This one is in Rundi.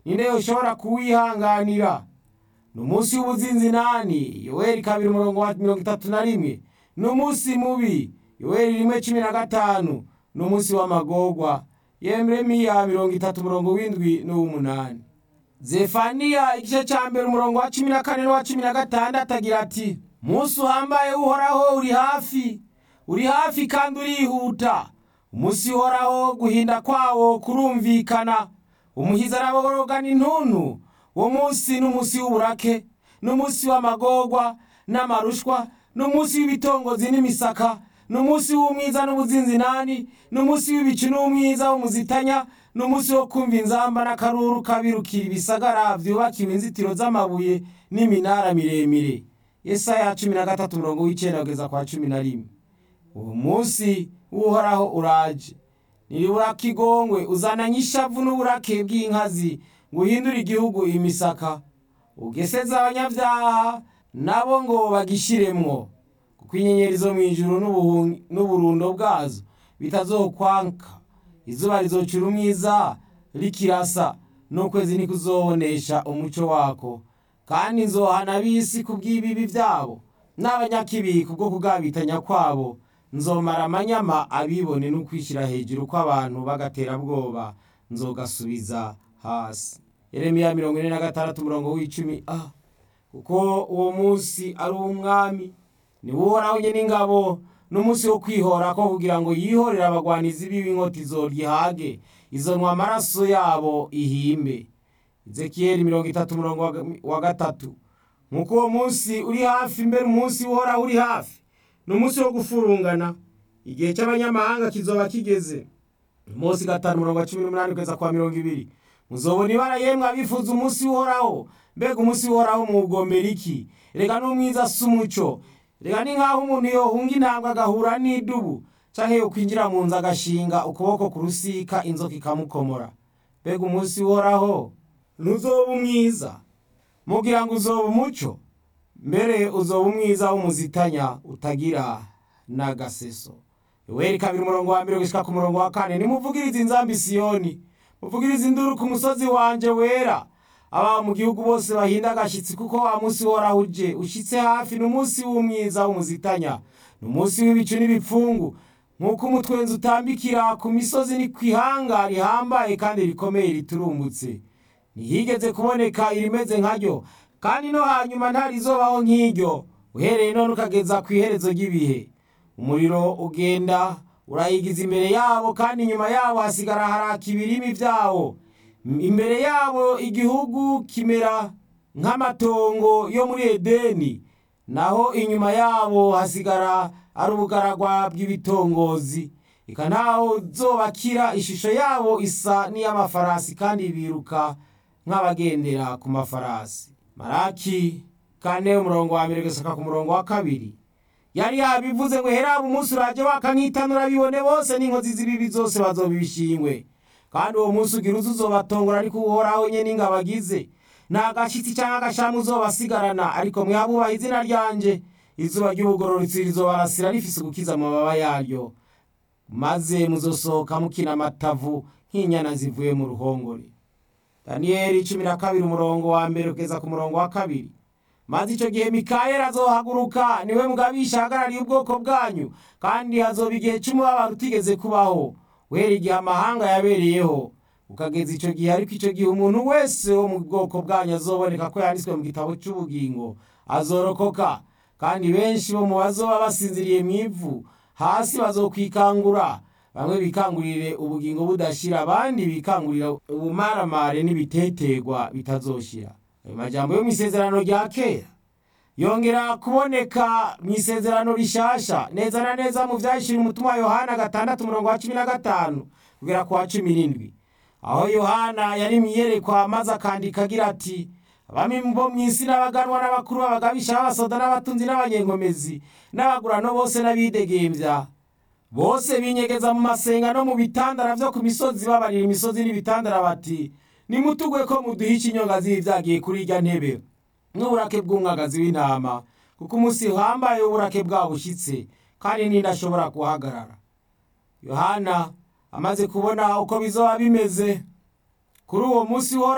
ninde yoshobora kuwihanganira ni umunsi w'ubuzinzinani yoweri kabiri umurongo wa mirongo itatu na rimwe ni umunsi mubi yoweri rimwe cumi na gatanu ni umunsi w'amagorwa yeremiya mirongo itatu umurongo w'indwi n'uw'umunani zefaniya igice cya mbere umurongo wa cumi na kane n'uwa cumi na gatandatu agira ati umunsi uhambaye uhoraho uri hafi uri hafi kandi urihuta umunsi uhoraho guhinda kwawo kurumvikana umuhiza arabogorogana intuntu uwo munsi ni umunsi w'uburake ni umunsi w'amagorwa n'amarushwa ni umunsi w'ibitongozi n'imisaka ni umunsi w'umwiza n'ubuzinzinani ni umunsi w'ibicu n'umwiza w'umuzitanya ni umunsi wo kumva inzamba n'akaruru kabirukira ibisagara byubakiwe inzitiro z'amabuye n'iminara miremire yesaya cumi na gatatu umurongo w'icyenda kugeza kwa cumi na rimwe uwo munsi w'uhoraho uraje niribura kigongwe uzananye ishavu n'uburake bw'inkazi ngo uhindure igihugu imisaka ugeseze abanyabyaha nabo ngo bagishiremwo kuko inyenyeri zo mu ijuru n'uburundo bwazo bitazokwanka izuba rizocura umwiza rikirasa n'ukwezi ntikuzobonesha umuco wako kandi nzohana ab'isi ku bw'ibibi byabo n'abanyakibi kubwo kugabitanya kwabo nzomara amanyama abibone no kwishyira hejuru kw'abantu b'agaterabwoba nzogasubiza hasi yeremiya mirongo ine na gatandatu umurongo w'icumi a kuko uwo munsi ari uw'umwami niwo uhoraho nyine ingabo n'umunsi wo kwihora ko kugira ngo yihorere abagwanizi b'inkota izorihage izonwa amaraso yabo ihimbe ezekiyeli mirongo itatu umurongo wa gatatu nk'uko uwo munsi uri hafi mbere umunsi uhoraho uri hafi ni umunsi wo gufurungana igihe cy'abanyamahanga kizoba kigeze umunsi gatanu umurongo wa cumi n'umunani kugeza kwa mirongo ibiri muzobona ibara yemwe abifuza umunsi uhoraho mbega umunsi uhoraho muwugombera iki reka n'umwiza si umuco reka ni nk'aho umuntu yohunga intambwe agahura n'idubu cyangwa yokwinjira mu nzu agashinga ukuboko ku rusika inzoka ikamukomora mbega umunsi uhoraho ntuzoba umwiza mugira ngo uzoba umuco mbere uzoba umwiza w'umuzitanya utagira n'agaseso yoweri kabiri umurongo wa mbere gushyika ku murongo wa kane nimuvugirize inzambi siyoni muvugirize induru ku musozi wanje wera aba mu gihugu bose bahinda agashyitsi kuko wa munsi uhoraho uje ushyitse hafi ni umunsi w'umwiza w'umuzitanya ni umunsi w'ibicu n'ibipfungu nk'uko umutwenzi utambikira ku misozi ni ku ihanga rihambaye kandi rikomeye riturumbutse ntihigeze kuboneka irimeze nkaryo kandi no hanyuma ntarizobaho nk'iryo uhereye none ukageza ku iherezo ry'ibihe umuriro ugenda urayigiza imbere yabo kandi inyuma yabo hasigara haraka ibirimi byawo imbere yabo igihugu kimera nk'amatongo yo muri edeni naho inyuma yabo hasigara ari ubugaragwa bw'ibitongozi ika ntaho zobakira ishusho yabo isa n'iy'amafarasi kandi biruka nk'abagendera ku mafarasi maraki kane umurongo wa mbere gusaka ku murongo wa kabiri yari yabivuze ngo hera umunsi uraje waka nk'itanura bibone bose n'inkozi z'ibibi zose bazobishingwe kandi uwo munsi ugira uzi uzobatongora ariko uhoraho nyene ingabo agize nta gashyitsi cyangwa agashamu uzobasigarana ariko mwabubaha izina ryanje izuba ry'ubugororotsi rizobarasira rifise gukiza amababa yaryo maze muzosohoka mukina amatavu nk'inyana zivuye mu ruhongore daniyeli cumi na kabiri umurongo wa mbere kugeza ku murongo wa kabiri maze icyo gihe mikayeli azohaguruka niwe mugabisha ahagarariye ubwoko bwanyu kandi hazoba igihe cy'umubabaro utigeze kubaho wera igihe amahanga yabereyeho ukageza icyo gihe ariko icyo gihe umuntu wese wo mu bwoko bwanyu azoboneka ko yanditswe mu gitabo cy'ubugingo azorokoka kandi benshi bo mu bazoba basinziriye mu ivu hasi bazokwikangura bamwe bikangurire ubugingo budashira abandi bikangurira ubumaramare n'ibitetegwa bitazoshira ayo majambo yo mu isezerano rya kera yongera kuboneka mu isezerano rishasha neza na neza mu vyahishira umutima wa yohana gatandatu umurongo wa cumi na gatanu kugera ku wa cumi n'indwi aho yohana yari mwiyerekwa maze akandika agira ati abami bo mu isi n'abaganwa n'abakuru b'abagabisha b'abasoda n'abatunzi n'abanyenkomezi n'abagurano bose n'abidegembya bose binyegeza mu masenga no mu bitandara vyo ku misozi babarira imisozi n'ibitandara bati nimutugwe ko muduha ikinyonga zibi vyagiye kuri irya ntebe n'uburake bw'umwagazi w'intama kuko umunsi uhambaye w'uburake bwabo bushitse kandi ninde ashobora guhagarara yohana amaze kubona uko bizoba bimeze kuri uwo munsi